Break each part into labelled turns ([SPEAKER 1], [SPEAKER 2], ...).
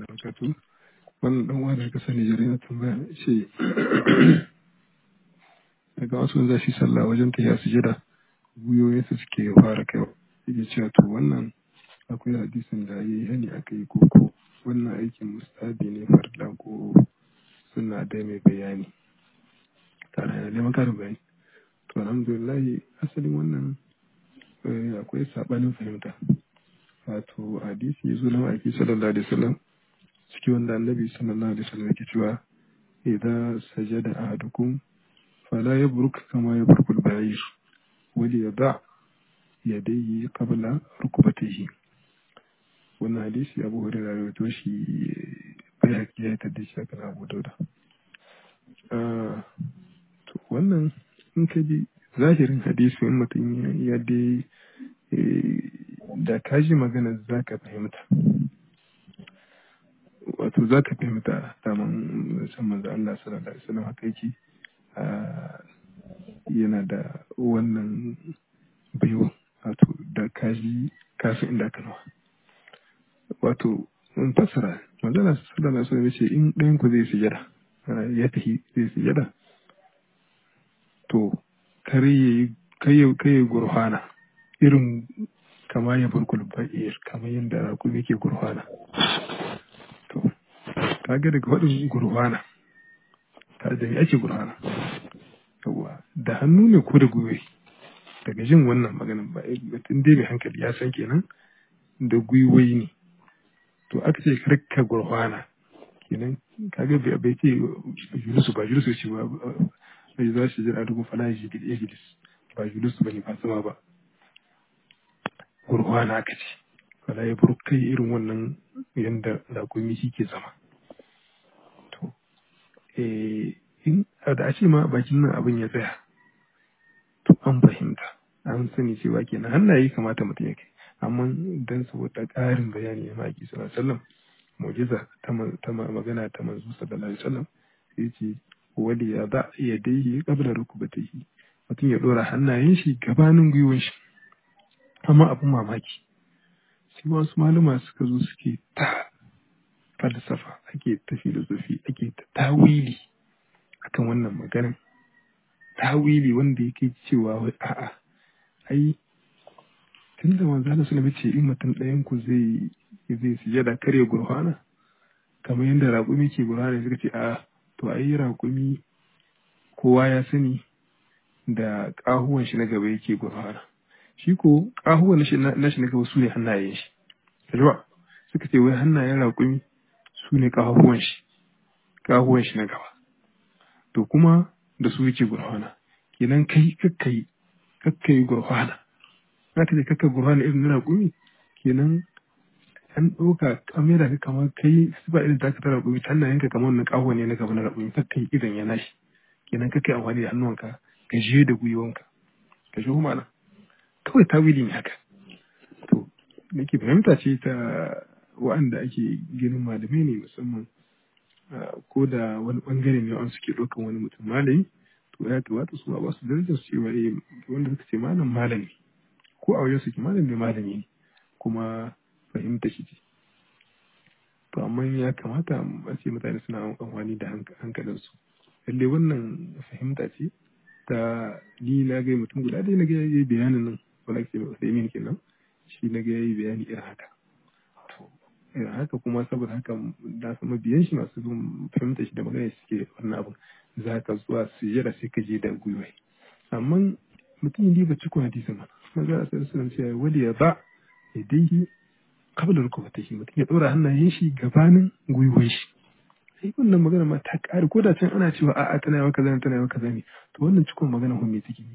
[SPEAKER 1] barakatu wannan dan uwa da ka sani jere na tambaya ce daga wasu za shi sallah wajen ta ya sujada guyoyin su suke fara kai yake cewa to wannan akwai hadisin da yayi hani aka yi koko wannan aikin mustabi ne farla ko suna da mai bayani tare da neman karin bayani to alhamdulillah asalin wannan akwai sabanin fahimta wato hadisi ya zo na ma'aiki sallallahu alaihi wasallam ciki wanda annabi sallallahu alaihi wasallam yake cewa idza sajada ahadukum fala yabruk kama yabrukul ba'ir wal yada yadayhi qabla rukbatayhi wannan hadisi abu hurairah rawaito shi bai haƙi ya tada shi akan abu dauda to wannan in ka ji zahirin hadisi in mutum ya dai da ka ji magana za ka fahimta wato za ka fahimta daman musamman da Allah sallallahu alaihi wasallam haka yake yana da wannan baiwa wato da ka ji kafin inda aka nawa wato in fasara manzana sallallahu alaihi wasallam ce in ɗayan ku zai sujada ya tafi zai sujada to kare yayi kai gurfana irin kama ya farkul ba'ir kamar yadda rakumi yake gurfana to kaga daga waɗin gurfana ta da ake gurfana yawa da hannu ne ko da gwiwai daga jin wannan maganin ba mutum dai mai hankali ya san kenan da gwiwai ne to aka ce karka gurfana kenan kaga bai ce julusu ba julusu ce ba bai za shi jira duk fala ya jilis ba julusu bane ba sama ba gurfana aka ce fala ya buru kai irin wannan yanda rakumi shi ke zama to eh in da a ce ma bakin nan abin ya tsaya to an fahimta an sani cewa kenan hannaye kamata mutum ya kai amma dan saboda ƙarin bayani na maki sallallahu alaihi wasallam mu'jiza ta magana ta manzo sallallahu alaihi wasallam sai ce wali ya ba ya dai qabla rukbatihi mutum ya dora hannayen shi gabanin gwiwon shi amma abin mamaki sai wasu maluma suka zo suke ta falsafa ake ta filosofi ake ta tawili akan wannan maganin tawili wanda yake cewa wai a'a ai tun da manzo Allah sallallahu ce in mutum ɗayan ku zai zai sujada kare gurfana kamar yadda raƙumi ke gurfana suka ce a'a to ai raƙumi kowa ya sani da ƙahuwan shi na gaba yake gurfana shi ko ƙahuwan na shi na gaba su ne hannayen shi kalma suka ce wai hannayen raƙumi su ne ƙahuwan shi ƙahuwan shi na gaba to kuma da su yake gurfana kenan kai kakkai kakkai gurfana za ka je kakka gurfana irin na raƙumi kenan an ɗauka kamera ka kamar kai su ba irin taka ta raƙumi ta hannayenka kamar wannan ƙahuwa ne na gaba na raƙumi kakkai irin ya nashi kenan kakkai amfani da hannuwanka ka je da gwiwanka ka je kuma nan kawai tawili ne haka to nake fahimta ce ta wa'anda ake ganin malamai ne musamman ko da wani bangare ne an suke ɗaukan wani mutum malami to ya kamata su ba su darajar su cewa eh wanda suka ce malam malami ko a wajen suke malam ne malami ne kuma fahimta shi ce to amma ya kamata a ce mutane suna amfani da hankalinsu lalle wannan fahimta ce ta ni na ga mutum guda dai na ga yayi bayanin nan wala ke ba sai min kenan shi na ga yayi bayani irin haka to irin haka kuma saboda haka da su mabiyan shi masu bin fahimta shi da magana suke wannan abun za ka zuwa su jira sai ka je da gwiwa amma mutum yi ba cikin hadisin ma maza a sai sunan cewa wali ya ba ya dai kabla rukubatihi mutum ya ɗora hannayen shi gabanin gwiwon shi sai wannan magana ma ta ƙare ko da can ana cewa a'a tana yawa kaza ne tana yawa kaza ne to wannan cikon magana hun me take ne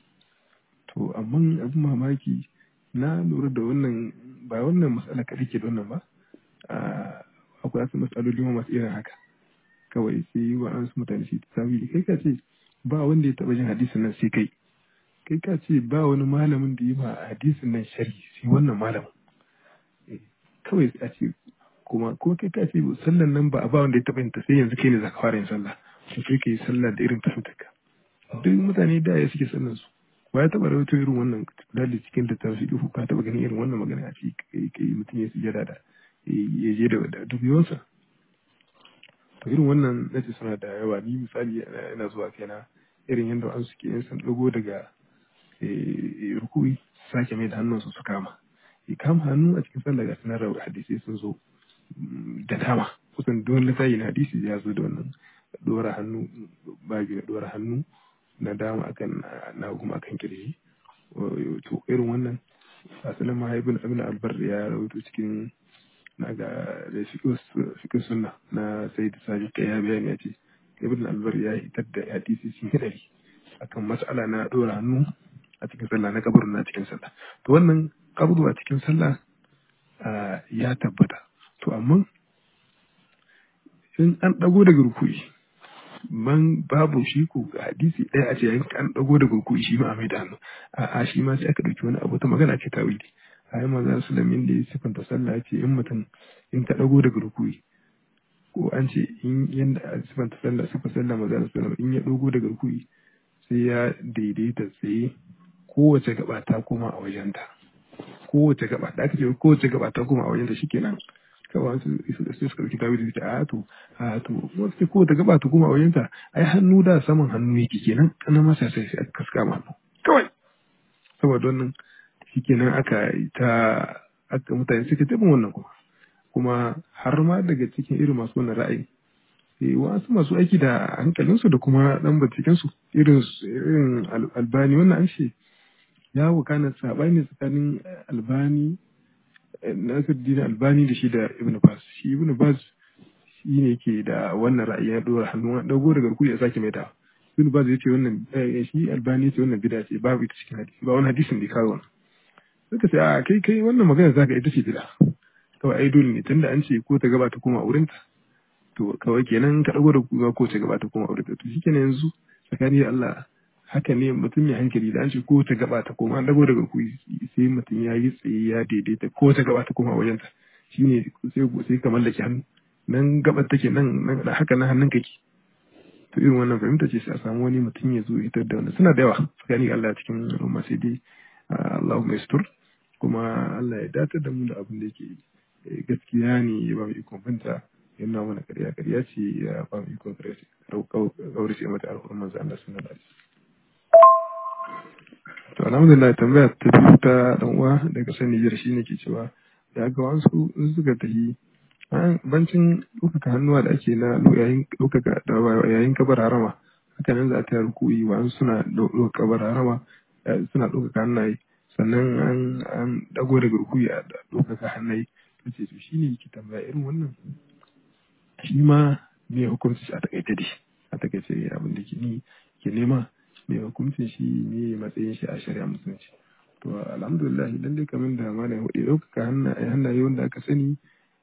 [SPEAKER 1] to amma abin mamaki na lura da wannan ba wannan matsala kaɗai ke da wannan ba akwai wasu matsaloli ma masu irin haka kawai sai wa an su mutane shi tawili kai ka ce ba wanda ya taɓa jin hadisin nan sai kai kai ka ce ba wani malamin da yi ma hadisin nan sharhi sai wannan malamin kawai a ce kuma kuma kai ka ce sallan nan ba a ba wanda ya taɓa yin ta sai yanzu kai ne za ka fara yin sallah to sai ka yi sallah da irin fahimtarka duk mutane da ya suke sallan su ba ya taɓa rawaito irin wannan dalili cikin da ta fi ka taɓa ganin irin wannan magana a ce kai kai mutum ya sujada da ya je da dubiyosa to irin wannan nace suna da yawa ni misali ina zuwa kaina irin yadda an suke yin san dago daga rukui sake mai da hannunsu su kama ya kama hannu a cikin sallah ga sanar da hadisi sun zo da dama kusan duk wani sayi na hadisi ya zo da wannan dora hannu babu da dora hannu na dama akan na kuma akan kirji to irin wannan asalin mahaifin abin albar ya rawaito cikin na ga da fikin sunna na sai da sabi kai ya bayani ya ce ibn albar ya hitar da hadisi cikin hidari akan mas'ala na dora hannu a cikin sallah na kabarin na cikin sallah to wannan kaburu a cikin sallah ya tabbata to amma in an dago daga rukui man babu shi ko hadisi ɗaya a ce an dago daga rukui shi ma a mai da hannu a shi ma sai aka ɗauki wani abu ta magana ce ta wili a yi maza su lamin da ya sifanta sallah ce in mutum in ta dago daga rukui ko an ce in yanda a sifanta sallah sifa sallah maza su in ya dago daga rukui sai ya daidaita tsaye kowace gaba ta koma a wajenta kowace gaba da aka ce kowace gaba ta koma a wajenta shikenan kawai su su suka dauki tawili da a to a to wasu ce kowace gaba ta koma a wajenta ai hannu da saman hannu yake kenan kana masa sai sai aka kaska ma hannu kawai saboda wannan shikenan aka ta aka mutane suka taɓa wannan kuma kuma har ma daga cikin irin masu wannan ra'ayi wasu masu aiki da hankalinsu da kuma dan bincikensu irin irin albani wannan an ce ya wakana sabani tsakanin albani nasiruddin albani da shi da ibn bas shi ibn bas shi ne ke da wannan ra'ayi ya dora hannu dago daga rukuni ya sake mai da ibn bas ya ce wannan shi albani ya ce wannan bid'a ce babu ita cikin hadisi ba wani hadisin da kawo wannan suka ce a kai kai wannan magana zaka ita ce bid'a kawai ai dole ne tunda an ce ko ta gaba ta koma wurinta to kawai kenan ka dago da kuga ko ta gaba ta koma wurinta to shikenan yanzu tsakani da Allah haka ne mutum ya hankali da an ce ko ta gaba ta koma an dago daga ku sai mutum ya yi tsaye ya daidaita ko ta gaba ta koma wajenta shine sai sai ka mallaki hannu nan gabar take nan haka nan hannun kake to irin wannan fahimta ce sai a samu wani mutum ya zo hitar da wannan suna da yawa tsakani Allah cikin al'umma sai dai Allahumma yastur kuma Allah ya datar da mu da abin da yake gaskiya ne ya ba mu ikon binta yana mana ƙarya ƙarya ce ya ba mu ikon ƙaurace mata alhurin manzo Allah sallallahu alaihi to alhamdulillah tambaya ta biyu ta dan uwa daga san Niger shine ke cewa ya ga wasu suka tafi bancin ɗaukaka hannuwa da ake na yayin ɗaukaka da yayin kabar harama haka nan za ta rukuyi wa suna ɗaukaka kabar harama suna ɗaukaka hannaye sannan an an dago daga rukuyi a ɗaukaka hannaye ta ce to shine yake tambaya irin wannan shi ma me hukunci a takaice dai a takaice abin da ke ni ke nema me hukuncin shi ne matsayin shi a shari'a musulunci to alhamdulillah idan dai kamar da malam hudu ɗaukaka hannaye wanda aka sani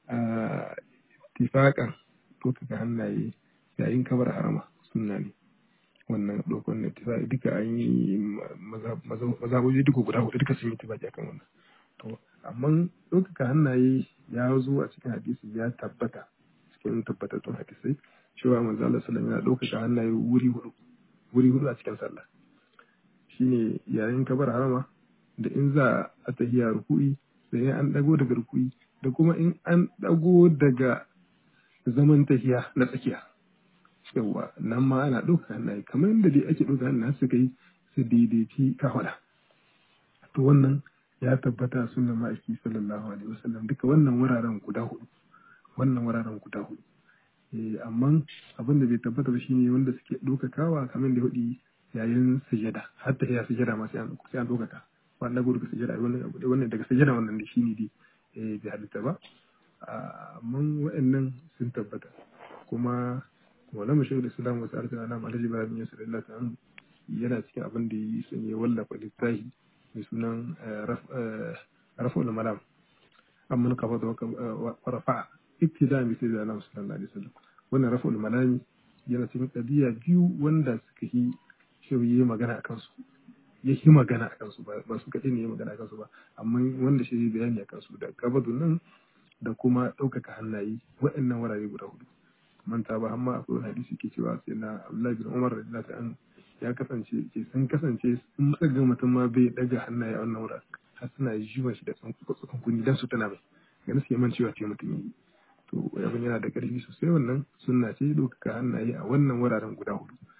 [SPEAKER 1] a tifaƙan ɗaukaka hannaye yayin kabar harama sunna ne wannan ɗaukar na tifaƙi duka an yi mazaboji duka guda hudu duka sun yi tifaƙi akan wannan to amma ɗaukaka hannaye ya zo a cikin hadisi ya tabbata cikin tabbatattun hadisai cewa manzo Allah sallallahu alaihi ɗaukaka hannaye wuri hudu wuri hudu a cikin sallah shine yayin kabar harama da in za a tahiya ruku'i sai an dago daga ruku'i da kuma in an dago daga zaman tahiya na tsakiya yawa nan ma ana ɗauka hannaye kamar yadda dai ake ɗauka hannaye suka yi su daidaici kafada to wannan ya tabbata sunan ma'aiki sallallahu alaihi wasallam duka wannan wuraren guda hudu wannan wuraren guda hudu amma abin da bai tabbata ba shine wanda suke ɗaukakawa kamar da hudu yayin sujada har ta iya sujada ma sai an sai an ɗaukaka wannan gudu ka sujada wannan daga sujada wannan da shine dai bai halitta ba amma wa'annan sun tabbata kuma wala mashi da islam wasu arziki na alhaji ibrahim yusuf allah ta yana cikin abin da ya sanya wallafa littafi mai sunan rafa'ul malam amma kafa da rafa ibtida bi sai da annabi sallallahu alaihi wasallam wannan rafa'ul malami yana cikin qadiya biyu wanda suka yi shirye magana akan su ya yi magana akan su ba su kaɗai ne ya magana akan su ba amma wanda shi bayani akan su da kabadu nan da kuma ɗaukaka hannaye waɗannan wurare guda hudu manta ba amma akwai wani hadisi ke cewa sai na Abdullahi bin Umar radiyallahu anhu ya kasance ke sun kasance in muka ga mutum ma bai daga hannaye a wannan wurare har suna jiwa shi da tsankun kunni dan su tana mai ganin suke man cewa ce mutum yi to abin yana da ƙarfi sosai wannan sunna ce ɗaukaka hannaye a wannan wuraren guda hudu